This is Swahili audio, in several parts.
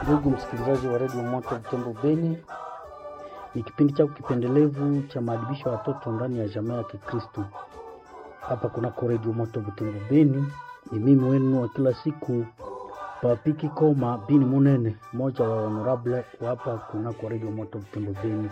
Ndugu msikilizaji wa redio Moto Butembo Beni, ni kipindi chako kipendelevu cha maadibisho ya watoto ndani ya jamii ya Kikristo hapa kunako redio Moto Butembo Beni. Ni mimi wenu wa kila siku Papiki Koma Bini Munene, mmoja wa honorable wa hapa kunako redio Moto Butembo Beni.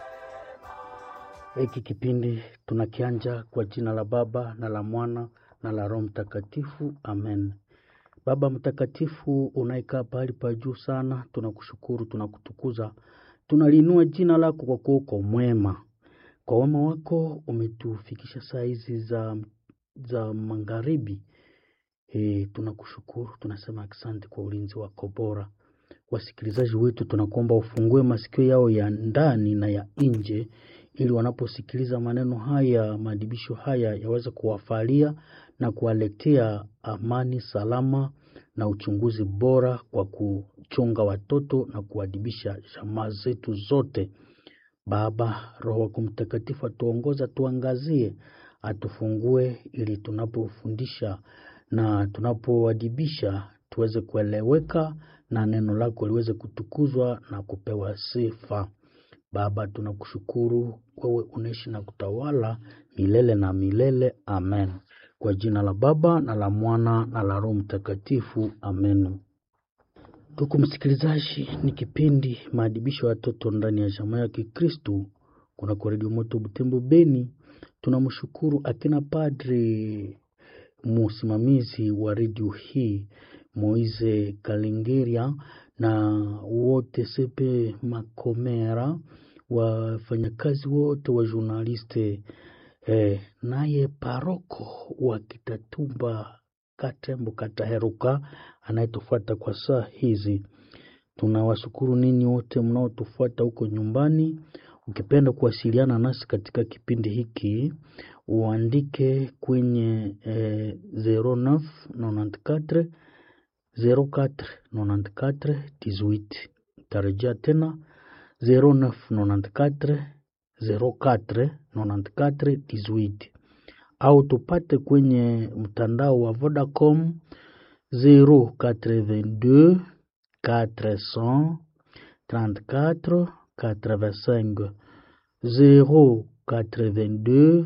Hiki kipindi tunakianja kwa jina la Baba na la Mwana na la Roho Mtakatifu, amen. Baba Mtakatifu unayekaa pahali pa juu sana, tunakushukuru, tunakutukuza, tunaliinua jina lako kwa kuwa uko mwema. Kwa wema wako umetufikisha saa hizi za, za magharibi. E, tunakushukuru, tunasema asante kwa ulinzi wako bora. Wasikilizaji wetu tunakuomba ufungue masikio yao ya ndani na ya nje, ili wanaposikiliza maneno haya, maadibisho haya yaweze kuwafalia na kuwaletea amani, salama na uchunguzi bora kwa kuchunga watoto na kuadibisha jamaa zetu zote. Baba, Roho wako Mtakatifu atuongoza, tuangazie, atufungue ili tunapofundisha na tunapoadibisha tuweze kueleweka na neno lako liweze kutukuzwa na kupewa sifa. Baba, tunakushukuru wewe unaishi na kutawala milele na milele. Amen. Kwa jina la Baba na la Mwana na la Roho Mtakatifu. Amen. Ndugu msikilizaji, ni kipindi maadibisho ya watoto ndani ya jamaa ya Kikristu kunako redio Moto Butembo Beni. Tunamshukuru akina padri msimamizi wa redio hii Moise Kalengeria na wote Sepe Makomera, wafanyakazi wote wa journaliste eh, naye paroko wa Kitatumba Katembo Kataheruka anayetufuata kwa saa hizi. Tunawashukuru ninyi wote mnaotufuata huko nyumbani. Ukipenda kuwasiliana nasi katika kipindi hiki uandike kwenye eh, 0994 04 94 18. Tarejea tena 0994 04 94 18 au tupate kwenye mtandao wa Vodacom 082 434 85 082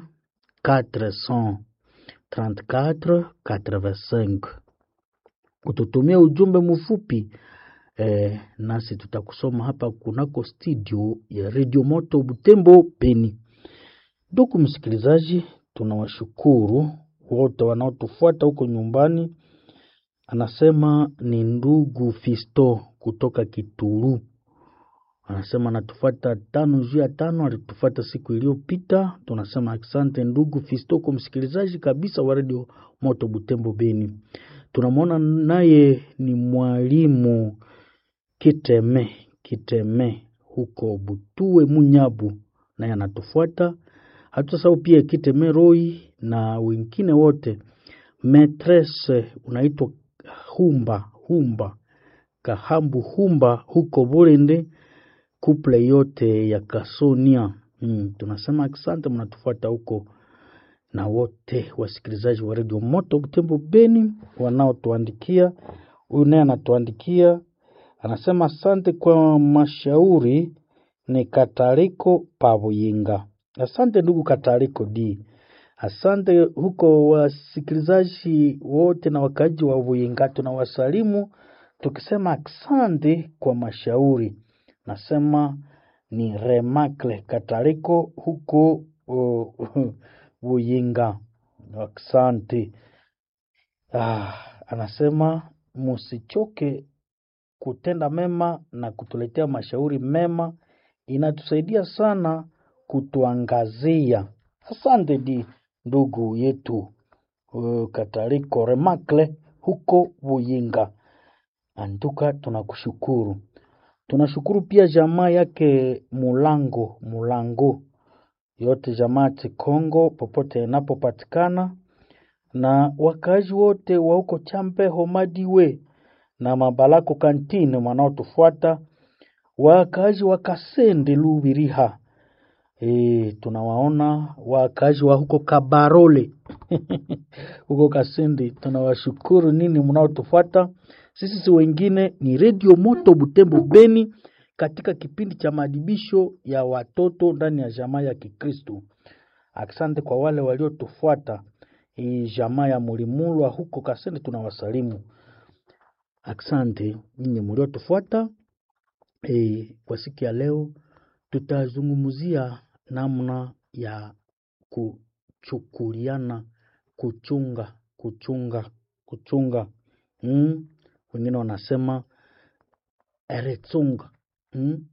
434 85. Ututumia ujumbe mfupi eh, nasi tutakusoma hapa kunako studio ya Radio Moto Butembo Beni. Ndugu msikilizaji, tunawashukuru wote wanaotufuata huko nyumbani. Anasema ni ndugu Fisto kutoka Kituru, anasema anatufuata tano juu ya tano, alitufuata siku iliyopita. Tunasema asante ndugu Fisto kwa msikilizaji kabisa wa Radio Moto Butembo Beni. Tunamwona naye ni mwalimu Kiteme Kiteme huko Butue Munyabu, naye anatufuata. Hatusahau pia Kiteme Roi na wengine wote. Metrese unaitwa Humba Humba Kahambu Humba huko Burende, kuple yote ya Kasonia. Hmm, tunasema asante mnatufuata huko na wote wasikilizaji wa redio Moto Butembo Beni wanaotuandikia. Huyu naye anatuandikia anasema asante kwa mashauri. Ni Katariko Pabuyinga. Asante ndugu Katariko D, asante huko wasikilizaji wote na wakaaji wa Buyinga, tunawasalimu tukisema asante kwa mashauri. Nasema ni Remakle Katariko huko uh, Buyinga, asante. Ah, anasema musichoke kutenda mema na kutuletea mashauri mema, inatusaidia sana kutuangazia. Asante di ndugu yetu uh, Katariko Remakle huko Buyinga, antuka tunakushukuru. Tunashukuru pia jamaa yake Mulango Mulango yote jamaa Kongo popote inapopatikana na wakaaji wote wa huko Champeho Madiwe na Mabalako kantine wanaotufuata, wakaaji wa Kasende Lubiriha. E, tunawaona wakaaji wa huko Kabarole huko Kasende, tunawashukuru nini mnaotufuata Sisi si wengine ni Redio Moto Butembo Beni, katika kipindi cha maadibisho ya watoto ndani ya jamaa ya Kikristo. Asante kwa wale waliotufuata hii jamaa ya Mulimulwa huko Kasende, tunawasalimu. Asante nyinyi mliotufuata. E, kwa siku ya leo tutazungumzia namna ya kuchukuliana, kuchunga, kuchunga, kuchunga. Mm? Wengine wanasema eretsunga. Mm?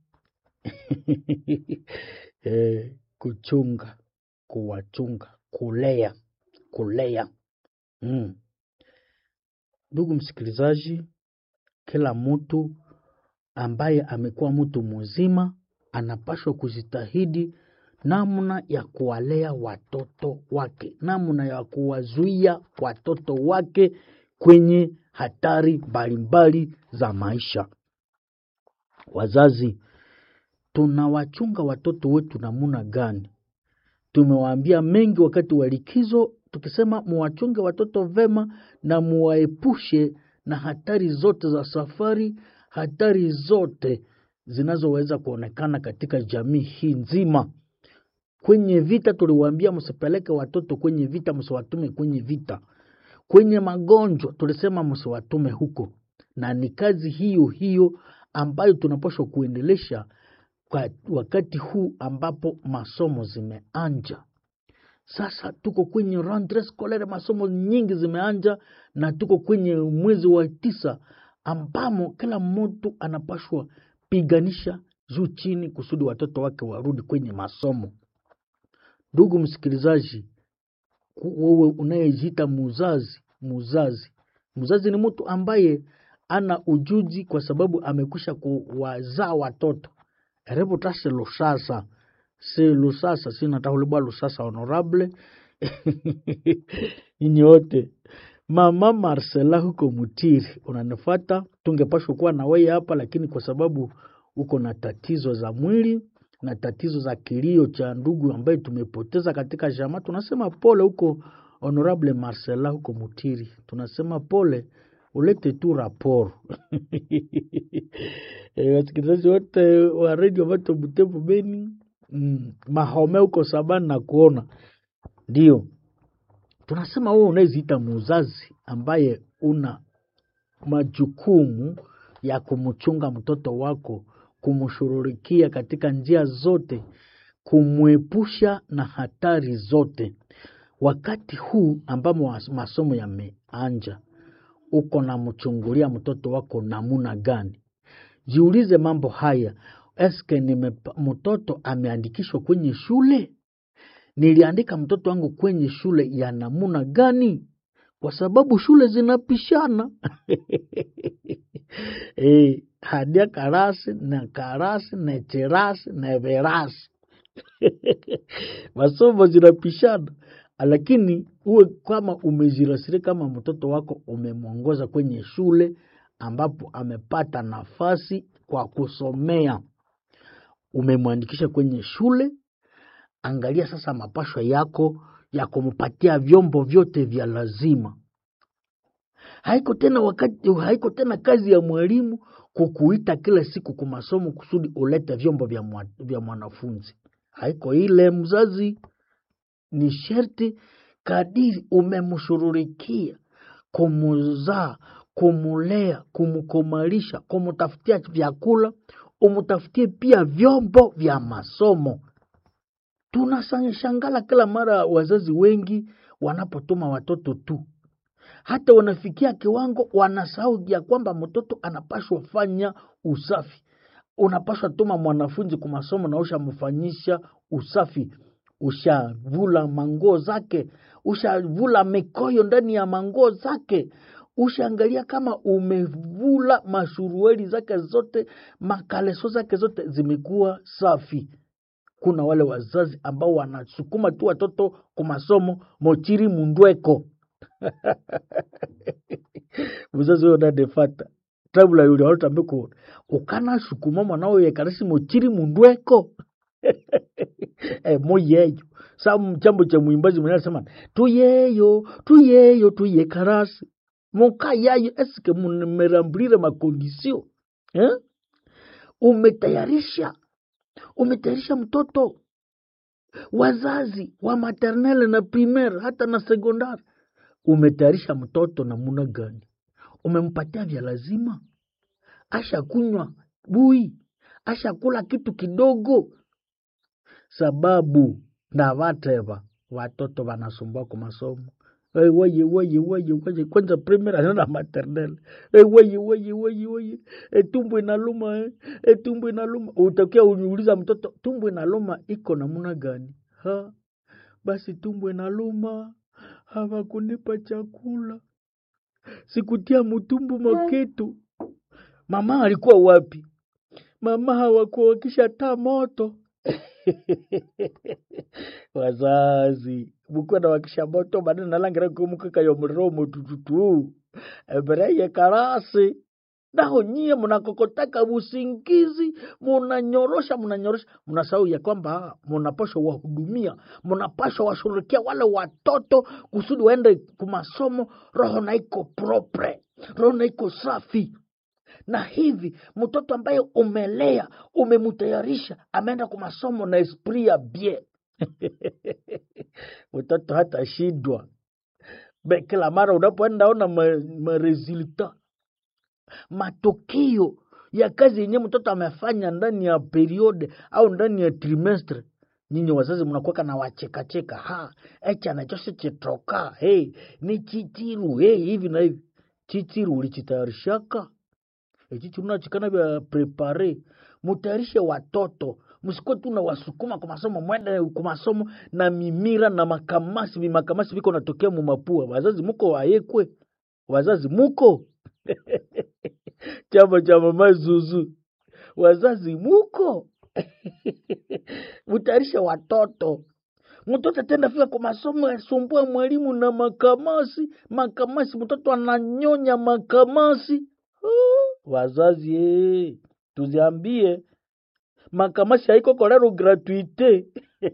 e, kuchunga, kuwachunga, kulea, kulea. Mm. Ndugu msikilizaji, kila mtu ambaye amekuwa mtu mzima anapaswa kujitahidi namna ya kuwalea watoto wake, namna ya kuwazuia watoto wake kwenye hatari mbalimbali za maisha. Wazazi, tunawachunga watoto wetu namna gani? Tumewaambia mengi wakati wa likizo, tukisema muwachunge watoto vema na muwaepushe na hatari zote za safari, hatari zote zinazoweza kuonekana katika jamii hii nzima. Kwenye vita tuliwaambia msipeleke watoto kwenye vita, msiwatume kwenye vita. Kwenye magonjwa tulisema msiwatume huko, na ni kazi hiyo hiyo ambayo tunapaswa kuendelesha kwa wakati huu ambapo masomo zimeanja. Sasa tuko kwenye rentree scolaire, masomo nyingi zimeanja, na tuko kwenye mwezi wa tisa ambamo kila mtu anapashwa piganisha juu chini kusudi watoto wake warudi kwenye masomo. Ndugu msikilizaji, wewe unayejiita muzazi, muzazi, muzazi ni mtu ambaye ana ujuzi kwa sababu amekwisha kuwazaa watoto erebuta se lusasa si lusasa sinatahulibwa lusasa honorable nyinyi wote mama Marcela huko Mutiri unanifata, tungepashwa kuwa na wewe hapa, lakini kwa sababu uko na tatizo za mwili na tatizo za kilio cha ndugu ambaye tumepoteza katika jamaa, tunasema pole huko honorable Marcela huko Mutiri, tunasema pole, ulete tu raporo e, wasikilizaji wote wa redio Vato Butembo Beni mm, Mahome huko Sabani na kuona ndio tunasema wewe unayeziita muzazi ambaye una majukumu ya kumchunga mtoto wako, kumshughulikia katika njia zote, kumwepusha na hatari zote. Wakati huu ambamo masomo yameanja, uko na mchungulia mtoto wako namuna gani? Jiulize mambo haya. Eske nime mtoto ameandikishwa kwenye shule? Niliandika mtoto wangu kwenye shule ya namuna gani? Kwa sababu shule zinapishana e, hadia karasi na karasi na cherasi na verasi masomo zinapishana, lakini uwe kama umejirasiri kama mtoto wako umemwongoza kwenye shule ambapo amepata nafasi kwa kusomea, umemwandikisha kwenye shule Angalia sasa mapashwa yako ya kumpatia vyombo vyote vya lazima. Haiko tena wakati, haiko tena kazi ya mwalimu kukuita kila siku kwa masomo kusudi ulete vyombo vya, mwa, vya mwanafunzi. Haiko ile mzazi, ni sherti kadiri umemshururikia kumuzaa, kumulea, kumkomalisha, kumutafutia vyakula, umutafutie pia vyombo vya masomo. Tunashangala kila mara wazazi wengi wanapotuma watoto tu, hata wanafikia kiwango wanasahau ya kwamba mtoto anapashwa fanya usafi. Unapashwa tuma mwanafunzi kwa masomo na ushamfanyisha usafi, ushavula manguo zake, ushavula mikoyo ndani ya manguo zake, ushaangalia kama umevula mashurueli zake zote, makaleso zake zote zimekuwa safi kuna wale wazazi ambao wanasukuma tu watoto kwa masomo mochiri mundweko mzazi huyo nadefata tabula yule walotambiko ukana sukuma mwanao yekarasi mochiri mundweko e, moyeyo sa chambo cha mwimbaji mwenye anasema tuyeyo tuyeyo tuye karasi muka yayo eske mmerambulile makondisio eh? umetayarisha umetayarisha mtoto wazazi wa maternelle na primaire hata na sekondari umetayarisha mtoto namuna gani umempatia vya lazima ashakunywa bui ashakula kitu kidogo sababu na vateva watoto wanasumbua kwa masomo Hey, weye weye weye weye kwanza primary anaenda maternelle hey, weye weye weye weye hey, tumbo inaluma eh. hey, tumbo inaluma utakia uniuliza mtoto tumbo inaluma iko namuna gani ha basi tumbo inaluma hawakunipa chakula sikutia mutumbu maketu mama alikuwa wapi mama hawakuwa wakishataa moto wazazi mukuwa na wakisha moto manene nalangira kumukaka yomromo tututu embereye karasi naho nyie mnakokotaka usingizi munanyorosha munanyorosha mnasahau ya kwamba munapashwa wahudumia munapashwa washughulikia wale watoto kusudi waende kumasomo roho na iko propre roho na iko safi na hivi mtoto ambaye umelea umemutayarisha ameenda kwa masomo na esprit ya bien mtoto hata shindwa Be- kila mara unapoenda ona maresulta ma matokeo ya kazi yenye mtoto amefanya ndani ya periode au ndani ya trimestre nyinyi wazazi mnakuweka na wachekacheka ha echa nachose chetoka hey, ni chichiru hey, hivi na hivi chichiru ulichitayarishaka echichi unachikana vya prepare mutayarishe watoto msikuwe tu na wasukuma kwa masomo mwende kwa masomo na mimira na makamasi vimakamasi viko natokea mumapua wazazi muko wayekwe wazazi muko chama cha mama zuzu wazazi muko mutayarishe watoto mtoto atenda fika kwa masomo yasumbua mwalimu na makamasi makamasi mtoto ananyonya makamasi Ah, wazazi eh, tuziambie makamasi haiko kolero gratuite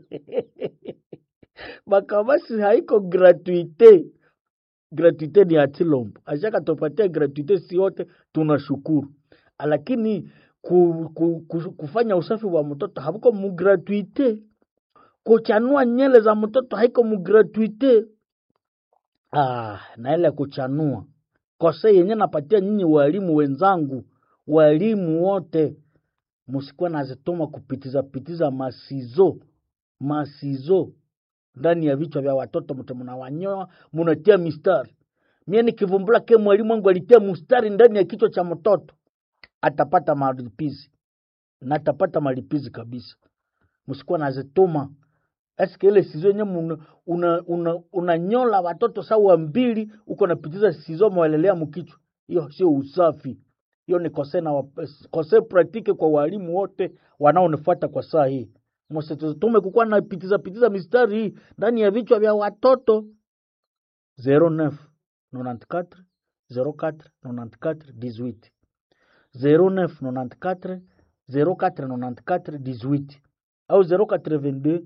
makamasi haiko gratuite gratuite ni atilombo ashaka tupatia gratuite si yote tunashukuru lakini ku, ku, ku, kufanya usafi wa mtoto hakuko mugratuite kuchanua nyele za mtoto haiko mugratuite ah, na ile kuchanua kose yenye napatia nyinyi walimu wenzangu walimu wote musikuwe nazituma kupitiza pitiza masizo masizo ndani ya vichwa vya watoto mte mnawanyoa munatia mistari mie nikivumbula ke mwalimu wangu alitia mstari ndani ya kichwa cha mtoto atapata malipizi na atapata malipizi kabisa msikuwa nazituma eske ile sizo yenye unanyola una, una, unanyola watoto sawa mbili uko napitiza sizo mwelelea mkichwa hiyo sio usafi hiyo ni kose na wap- kose praktike kwa walimu wote wanaonifuata kwa saa hii msitutume kukuwa napitiza pitiza mistari hii ndani ya vichwa vya watoto 09 94 04 94 18 09 94 04 94 18 au 082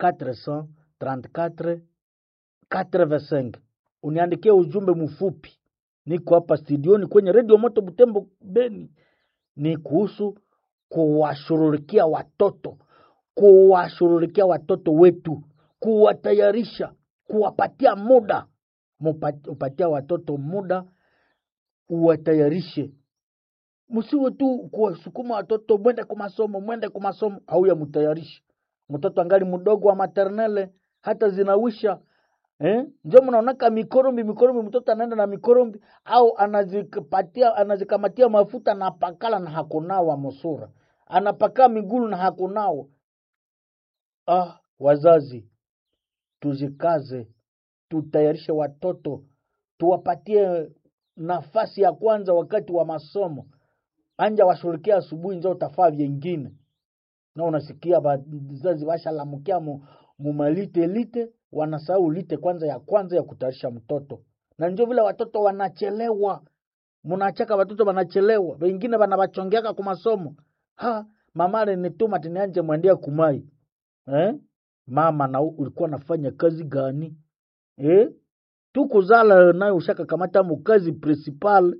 434 85 uniandikie ujumbe mfupi niko hapa studioni kwenye redio moto butembo beni ni kuhusu kuwashughulikia watoto kuwashughulikia watoto wetu kuwatayarisha kuwapatia muda Mupa- upatia watoto muda uwatayarishe msiwe tu kuwasukuma watoto mwende kwa masomo mwende kwa masomo au ya mtayarishe mtoto angali mdogo wa maternele hata zinawisha eh? njo mnaonaka mikorombi mikorombi mtoto anaenda na mikorombi au anazikapatia anazikamatia mafuta na pakala na hakunawa musura anapakaa migulu na hakunawa ah, wazazi tuzikaze tutayarishe watoto tuwapatie nafasi ya kwanza wakati wa masomo anja washughulikia asubuhi njo utafaa vyengine na unasikia wazazi washalamukia mu, mumalite lite wanasahau lite kwanza ya kwanza ya kutayarisha mtoto na njo vile watoto wanachelewa munachaka watoto wanachelewa wengine wanawachongeaka ku masomo ha mama alinituma tinianje mwendea kumai eh? mama na ulikuwa nafanya kazi gani eh? tukuzala nayo ushakakamata mukazi principal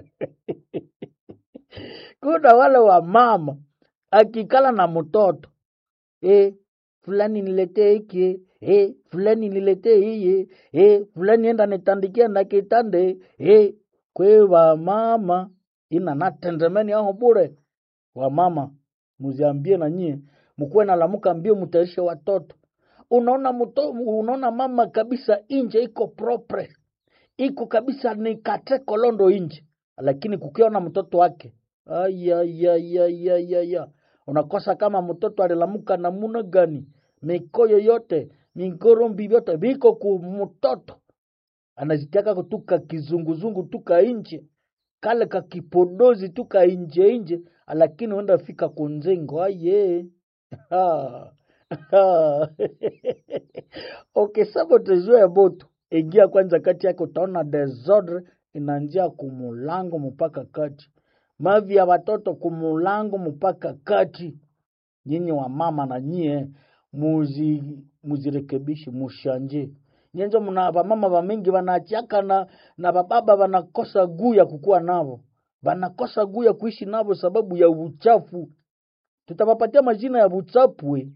kuna wale wa mama akikala na mtoto e, fulani niletee hiki e, fulani niletee hiye e, fulani enda nitandikia na kitande e, kwe wa mama ina natendemeni aho bure wa mama muziambie na nyie mkuwe nalamuka mbio mutaishe watoto unaona mto, unaona mama kabisa inje iko propre iko kabisa ni kate kolondo inje lakini kukiona mtoto wake ayayayayaya unakosa kama mtoto alilamuka namuna gani mikoyo yote mingorombi vyote viko ku mtoto anazitiaka kutuka kizunguzungu tuka inje kale kakipodozi tuka inje inje lakini uenda fika kunzengo aye Ha. Ha. okay sasa tujue botu ingia kwanza kati yake utaona desordre inaanzia kumulango mpaka kati mavi ya watoto kumulango mpaka kati nyinyi wa mama na nyie muzi muzirekebishi mushanje nyenzo mna vamama vamingi vanaachaka na na bababa vanakosa guu ya kukuwa navo vanakosa guu ya kuishi navo sababu ya uchafu tutawapatia majina ya uchafu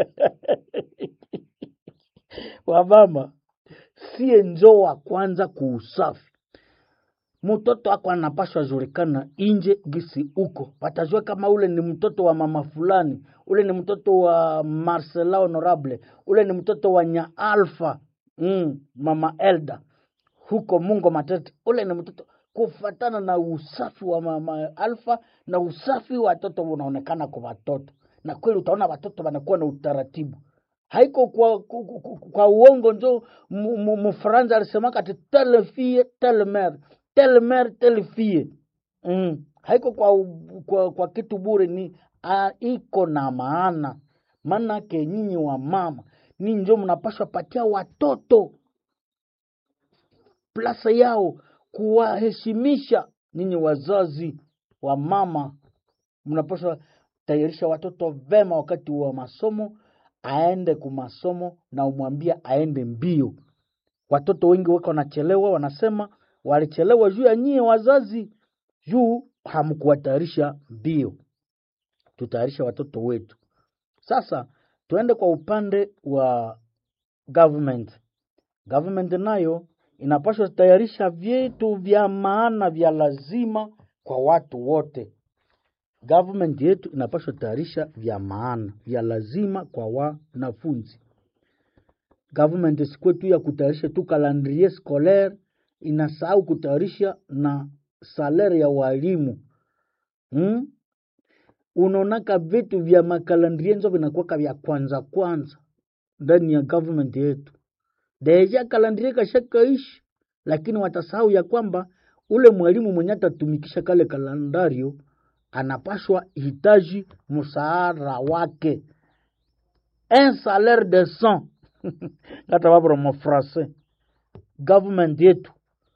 wamama sie njo wa kwanza kuusafi mtoto ako anapashwa julikana inje gisi uko watajua kama ule ni mtoto wa mama fulani ule ni mtoto wa marcela honorable ule ni mtoto wa nya alfa mm, mama elda huko mungo matete ule ni mtoto kufatana na usafi wa mama alfa na usafi wa watoto unaonekana kwa watoto na kweli utaona watoto wanakuwa na utaratibu haiko kwa, kwa, kwa, kwa uongo njo mfaransa alisemaka ati telle fille telle mère telle mère telle fille mm. haiko kwa, u- kwa, kwa kitu bure ni a, iko na maana maanake nyinyi wa mama ni njo mnapashwa patia watoto plasa yao kuwaheshimisha ninyi wazazi wa mama mnapaswa tayarisha watoto vema wakati wa masomo aende kumasomo na umwambie aende mbio watoto wengi wako wanachelewa wanasema walichelewa juu ya nyie wazazi juu hamkuwatayarisha mbio tutayarisha watoto wetu sasa tuende kwa upande wa government government nayo inapaswa tayarisha vitu vya maana vya lazima kwa watu wote government yetu inapaswa tayarisha vya maana vya lazima kwa wanafunzi government sikuwe tu ya kutayarisha tu calendrier scolaire inasahau kutayarisha na salari ya walimu hmm? unaonaka vitu vya makalandrie nzo vinakuwaka vya kwanza kwanza ndani ya government yetu deja kalandrie kashakaishi lakini watasahau ya kwamba ule mwalimu mwenye atatumikisha kale kalendario anapashwa hitaji msaara wake un salaire de cent ngata vavura mafrancais government yetu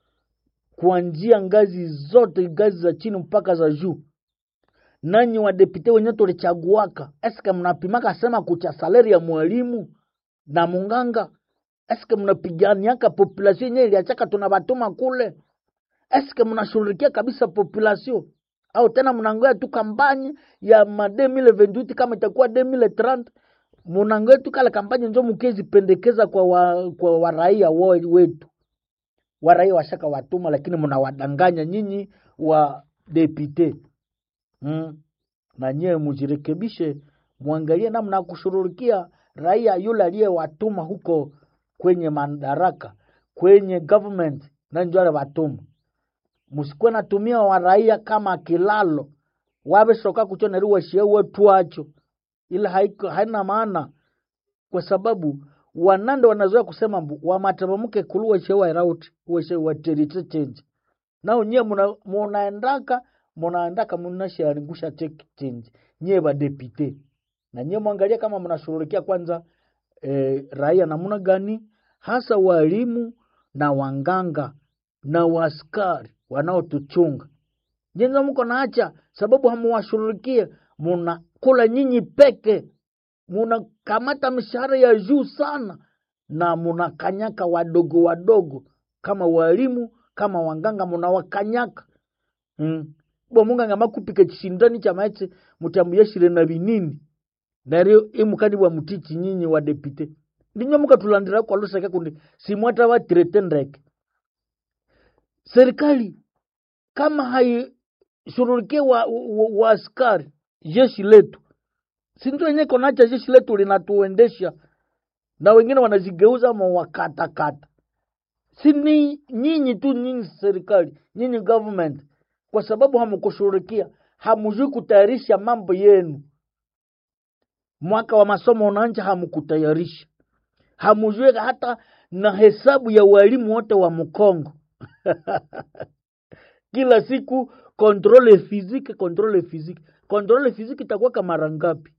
kuanzia ngazi zote ngazi za chini mpaka za juu nanyi wadepute wenye tulichaguaka eske mnapimaka sema kucha saleri ya mwalimu na munganga eske mnapiganiaka population yenye iliachaka tunavatuma kule eske mnashughulikia kabisa population au tena mnangoya tu kampanye ya ma 2028 kama itakuwa 2030 munangoya tu kale kampanye njo mukizipendekeza kwa wa, kwa waraia wo- wetu waraia washaka watuma lakini mnawadanganya nyinyi wa depute mm. na nyewe mujirekebishe mwangalie namna ya kushughulikia raia yule aliyewatuma huko kwenye madaraka kwenye government na njo watuma musikuwe natumia waraia kama kilalo wavesoka kuchoneriwa shiewe twacho ila haiko haina maana kwa sababu wanande wanazoea kusema mbu wamatamamke kuluwa shewa irauti uweshe waterite change nao nyie muna- munaendaka munaendaka munasharingusha take change nyie vadepite na nyie mwangalia kama mnashughulikia kwanza eh, raia namna gani hasa walimu na wanganga na waskari wanaotuchunga jenza mko naacha sababu hamuwashughulikie munakula nyinyi peke munakamata mishahara ya juu sana na munakanyaka wadogo wadogo kama walimu kama wanganga munawakanyaka mm. bo munganga makupika chishindani cha maetse mutambuyashire na binini neryo imukani bwa mutichi nyinyi wa depute ndinyo mukatulandira kwa lusaka kundi simwata watirete ndeke serikali kama haishughulikie wa, wa, wa askari jeshi letu sindio yenye konacha jeshi letu linatuendesha na wengine wanazigeuza mawakatakata si ni nyinyi tu nyinyi serikali nyinyi government kwa sababu hamkushughulikia hamujui kutayarisha mambo yenu mwaka wa masomo unaanja hamkutayarisha hamujui hata na hesabu ya walimu wote wa mkongo kila siku kontrole fiziki kontrole fiziki kontrole fiziki itakuwa mara ngapi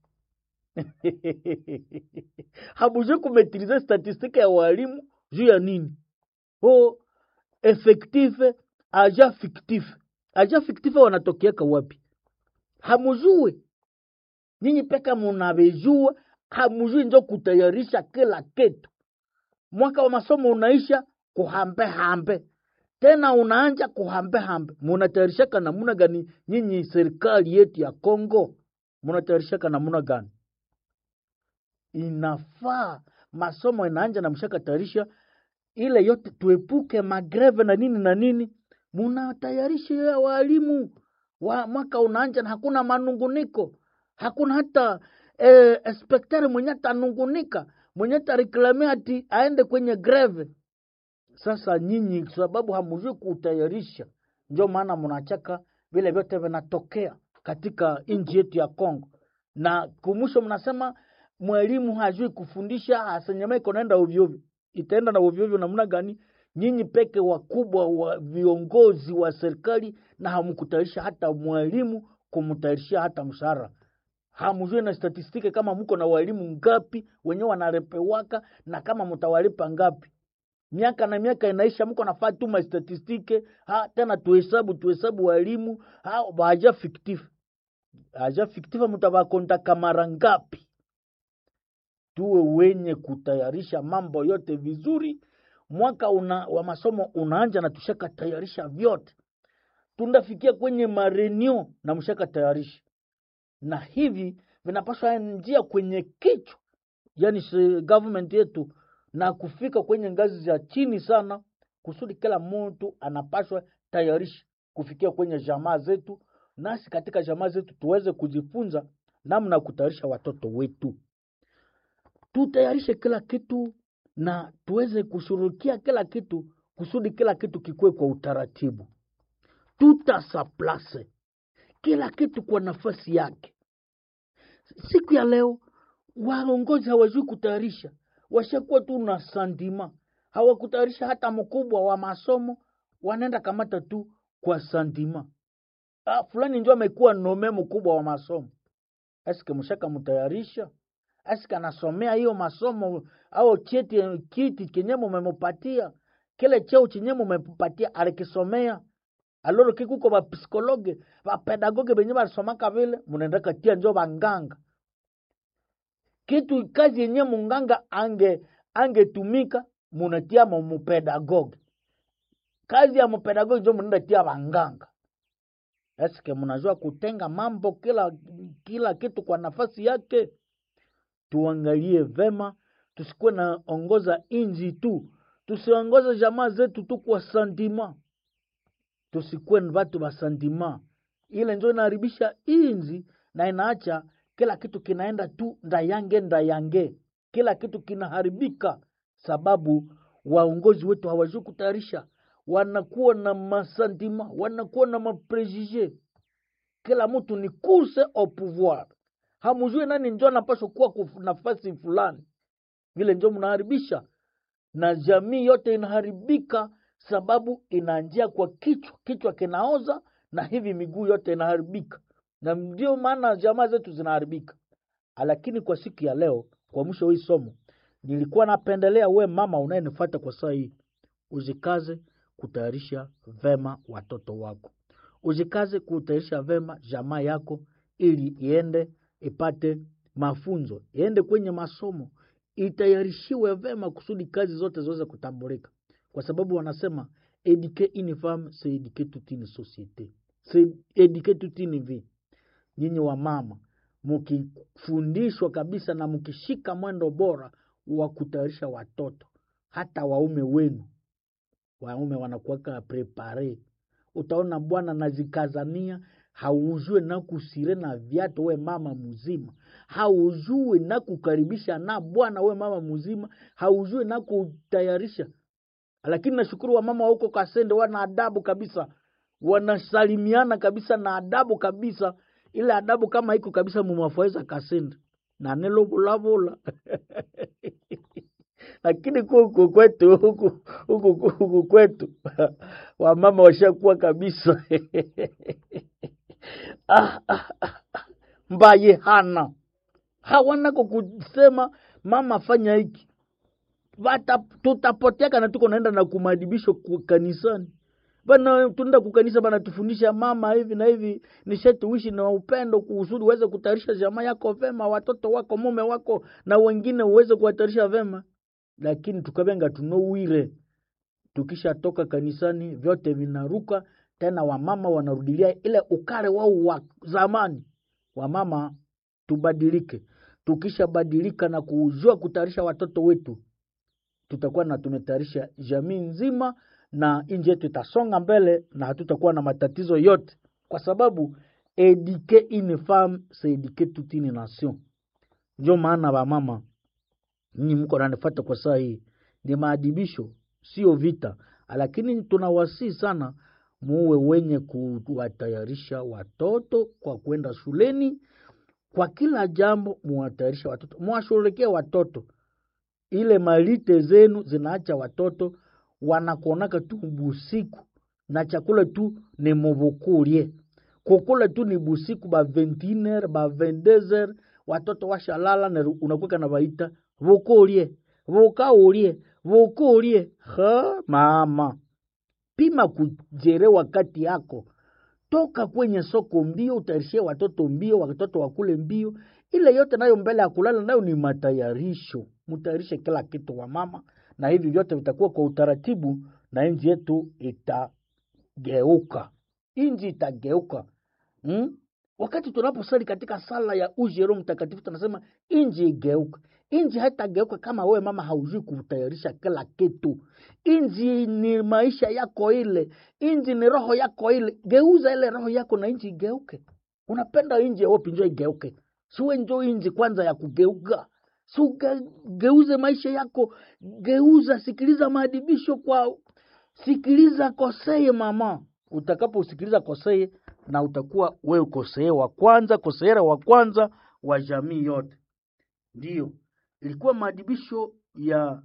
hamujui kumetilize statistike ya walimu juu ya nini o effective aja fictif aja fictif wanatokeaka wapi hamujue nyinyi peka munavejua hamujui njo kutayarisha kila kitu mwaka wa masomo unaisha kuhambe hambe tena unaanja kuhambe hambe munatayarishaka namuna gani nyinyi serikali yetu ya Kongo munatayarishaka namuna gani inafaa masomo inaanja na mshaka tayarisha ile yote tuepuke magreve na nini na nini munatayarisha ya walimu wa mwaka unaanja na hakuna manunguniko hakuna hata eh, inspektari mwenye atanungunika mwenye tareklamia ati aende kwenye greve sasa nyinyi sababu hamujui kutayarisha ndio maana mnachaka vile vyote vinatokea katika nchi yetu ya Kongo na kumwisho mnasema mwalimu hajui kufundisha asenyema iko naenda ovyoovyo itaenda na ovyoovyo namna gani nyinyi peke wakubwa wa viongozi wa serikali na hamkutayarisha hata mwalimu kumtayarishia hata mshahara hamjui na statistiki kama mko na walimu ngapi wenyewe wanarepewaka na kama mtawalipa ngapi miaka na miaka inaisha mko nafaa tuma statistike ha tena tuhesabu tuhesabu walimu ha baja fictif aja fictif mtawakontaka mara ngapi tuwe wenye kutayarisha mambo yote vizuri mwaka una, wa masomo unaanja na tushaka tayarisha vyote tundafikia kwenye marenio na mshaka tayarisha na hivi vinapaswa njia kwenye kichwa yani se- government yetu na kufika kwenye ngazi za chini sana kusudi kila mtu anapaswa tayarisha kufikia kwenye jamaa zetu nasi katika jamaa zetu tuweze kujifunza namna ya kutayarisha watoto wetu tutayarishe kila kitu na tuweze kushughulikia kila kitu kusudi kila kitu kikuwe kwa utaratibu tutasaplase kila kitu kwa nafasi yake siku ya leo waongozi hawajui kutayarisha washakuwa tu na sandima hawakutayarisha hata mkubwa wa masomo wanaenda kamata tu kwa sandima ah, fulani njo amekuwa nome mkubwa wa masomo eske mshaka mtayarisha eske anasomea hiyo masomo au cheti kiti kenye mumemupatia kile cheo chenye mumempatia alikisomea aloro kikuko bapsikologe bapedagoge benye basomaka vile munaendaka tia njo banganga kitu kazi yenye munganga ange angetumika munatia mu- mupedagoge kazi ya mupedagoge njo munaenda tia banganga eske mnajua kutenga mambo kila kila kitu kwa nafasi yake tuangalie vema tusikuwe na ongoza inji tu tusiongoze jamaa zetu tu kwa sandima tusikuwe ni watu wa sandima ile njo inaharibisha inzi na inaacha kila kitu kinaenda tu ndayange ndayange kila kitu kinaharibika sababu waongozi wetu hawajui kutayarisha wanakuwa na masantima wanakuwa na maprejije kila mtu ni course au pouvoir hamujui nani njo anapaswa kuwa kuf- nafasi fulani vile njo mnaharibisha na jamii yote inaharibika sababu inaanjia kwa kichwa kichwa kinaoza na hivi miguu yote inaharibika na ndio maana jamaa zetu zinaharibika lakini kwa siku ya leo kwa mwisho hii somo nilikuwa napendelea we mama unayenifuata kwa saa hii uzikaze kutayarisha vema watoto wako uzikaze kutayarisha vema jamaa yako ili iende ipate mafunzo iende kwenye masomo itayarishiwe vema kusudi kazi zote ziweze kutambulika kwa sababu wanasema eduquer une femme c'est eduquer toute une société c'est eduquer toute une vie nyinyi wa mama mkifundishwa kabisa na mkishika mwendo bora wa kutayarisha watoto hata waume wenu waume wanakuwaka prepare utaona bwana nazikazania haujue na kusire na viatu we mama mzima haujue na kukaribisha na bwana we mama mzima haujue na kutayarisha lakini nashukuru wamama wa huko kasende wana adabu kabisa wanasalimiana kabisa na adabu kabisa ile adabu kama iko kabisa mumafaiza kasende na nelovulavula lakini huku kwetu huku huku huku kwetu wamama washakuwa kabisa ah, ah, ah, ah. mbaye hana hawanako kusema mama fanya hiki Vata, tutapoteaka na tuko naenda na kumadibisho ku- kanisani bana tunaenda kukanisa bana tufundisha mama hivi na hivi nisheti uishi na upendo kusudi uweze kutayarisha jamaa yako vema watoto wako mume wako na wengine uweze kuwatayarisha vema lakini tukavenga tunouwire tukishatoka kanisani vyote vinaruka tena wamama wanarudilia ile ukale wao wa zamani wamama tubadilike tukishabadilika na kujua kutayarisha watoto wetu tutakuwa na tumetayarisha jamii nzima na nchi yetu itasonga mbele na hatutakuwa na matatizo yote kwa sababu eduquer une femme c'est eduquer toute une nation ndio maana wamama nyinyi mko nanifata kwa saa hii ni maadibisho sio vita lakini tunawasii sana muwe wenye kuwatayarisha watoto kwa kwenda shuleni kwa kila jambo muwatayarisha watoto muwashughulikie watoto ile malite zenu zinaacha watoto wanakuonaka tu busiku na chakula tu ni muvukulie kukula tu ni busiku ba 21h ba 22h watoto washalala na unakuwa na baita vukulie vukaulie vukulie ha mama pima kujere wakati yako toka kwenye soko mbio utayarishie watoto mbio watoto wakule mbio ile yote nayo mbele ya kulala nayo ni matayarisho mtayarishe kila kitu wa mama na hivi vyote vitakuwa kwa utaratibu na nchi yetu itageuka nchi itageuka hmm? wakati tunaposali katika sala ya ujero mtakatifu tunasema nchi igeuka nchi haitageuka kama wewe mama haujui kutayarisha kila kitu nchi ni maisha yako ile nchi ni roho yako ile geuza ile roho yako na nchi igeuke unapenda nchi yawopi njo igeuke siwe njo nchi kwanza ya kugeuka sugeuze maisha yako geuza sikiliza maadibisho kwa sikiliza koseye mama utakaposikiliza koseye na utakuwa wewe koseye wa kwanza koseera wa kwanza wa jamii yote ndiyo ilikuwa maadibisho ya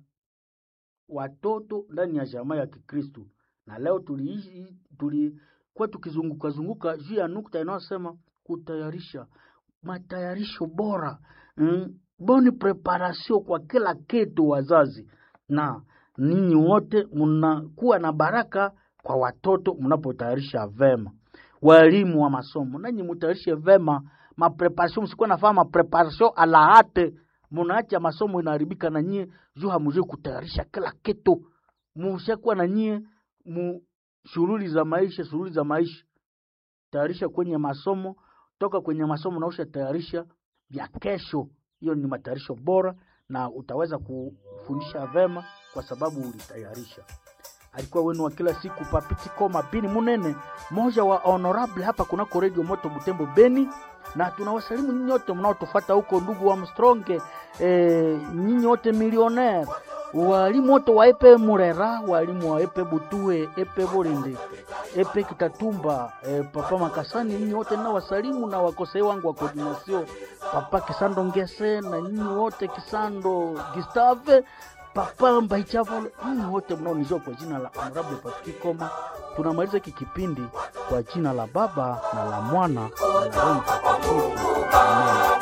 watoto ndani ya jamaa ya kikristu na leo tuliishi tulikuwa tukizunguka zunguka juu ya nukta inayosema kutayarisha matayarisho bora mm, boni preparation kwa kila kitu wazazi na ninyi wote mnakuwa na baraka kwa watoto mnapotayarisha vema walimu wa masomo nanyi mutayarishe vema mapreparation msikuwa nafaa mapreparation alaate munaacha masomo inaharibika na nyie juu hamujui kutayarisha kila kitu mushakuwa na nyie mu shughuli za maisha shughuli za maisha tayarisha kwenye masomo toka kwenye masomo nausha tayarisha vya kesho hiyo ni matayarisho bora na utaweza kufundisha vema kwa sababu ulitayarisha alikuwa wenu wa kila siku papiti koma bini munene moja wa honorable hapa kunako redio moto butembo beni na tunawasalimu nyinyi wote mnaotufata huko ndugu wa mstronge e, nyinyi wote milioner walimu wote wa epe murera walimu wa epe butue epe bolinde epe kitatumba e, papa makasani nyinyi wote na wasalimu na wakosei wangu wa koordinasio papa kisando ngese na nyinyi wote kisando gistave papa mbaichavo nyinyi wote mnaonijua kwa jina la honorable Patrick Koma tunamaliza hiki kipindi kwa jina la baba na la mwana na la roho mtakatifu amen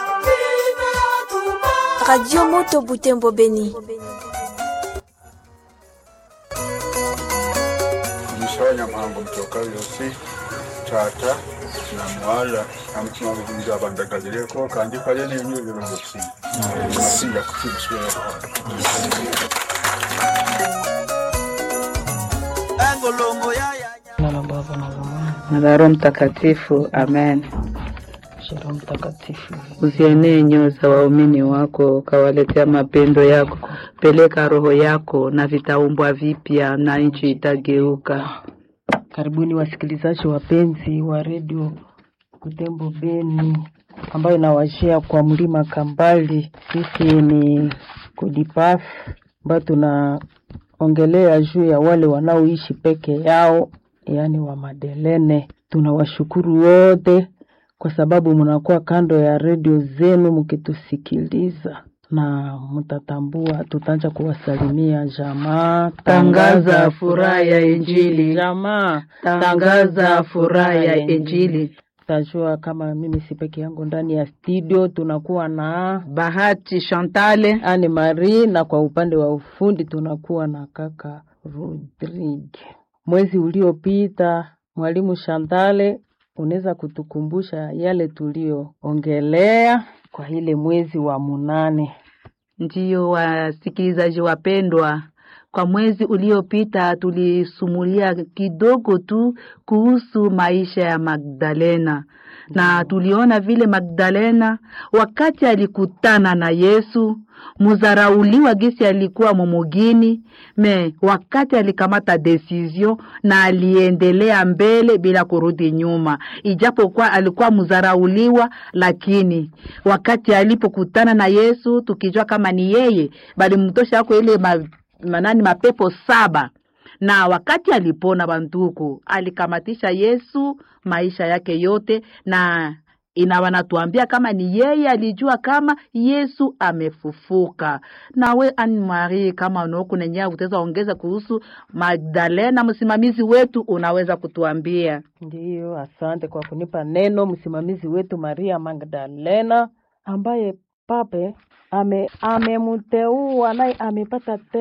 Radio Moto Butembo Beni. Mshonya mambo mtoka yosi tata na mwala amutima bugunja bandagagireko kandi kale n'enyuzi n'obusi nasinga kukibuswera na la Baba na la Mwana na la Roho Mtakatifu. Amen. Roho Mtakatifu. Uzienee nyoyo za waumini wako, ukawaletea mapendo yako. Peleka roho yako na vitaumbwa vipya, na nchi itageuka. Karibuni wasikilizaji wapenzi wa redio Kutembo Beni ambayo inawashia kwa mlima Kambali. Sisi ni Kodipaf ambayo tunaongelea juu ya wale wanaoishi peke yao, yaani wa Madelene. Tunawashukuru wote kwa sababu mnakuwa kando ya redio zenu mkitusikiliza na mtatambua, tutaanza kuwasalimia jamaa. Tangaza furaha ya Injili. jamaa, Tangaza furaha ya Injili. Tajua kama mimi si peke yangu ndani ya studio, tunakuwa na Bahati Chantale Anne Marie na kwa upande wa ufundi tunakuwa na kaka Rodrigue. Mwezi uliopita, mwalimu Shantale, unaweza kutukumbusha yale tulioongelea kwa ile mwezi wa munane? Ndiyo, wasikilizaji wapendwa, kwa mwezi uliopita tulisumulia kidogo tu kuhusu maisha ya Magdalena na tuliona vile Magdalena wakati alikutana na Yesu muzarauliwa gisi alikuwa momugini me wakati alikamata decision na aliendelea mbele bila kurudi nyuma, ijapokuwa alikuwa muzarauliwa, lakini wakati alipokutana na Yesu tukijua kama ni yeye, bali mtosha ako ile ma, manani mapepo saba na wakati alipona banduku alikamatisha Yesu maisha yake yote, na ina wanatuambia kama ni yeye alijua kama Yesu amefufuka. Nawe Anne Marie, kama unaokunenya utaweza ongeza kuhusu Magdalena, msimamizi wetu, unaweza kutuambia? Ndiyo, asante kwa kunipa neno, msimamizi wetu Maria Magdalena ambaye pape ame amemteua naye amepata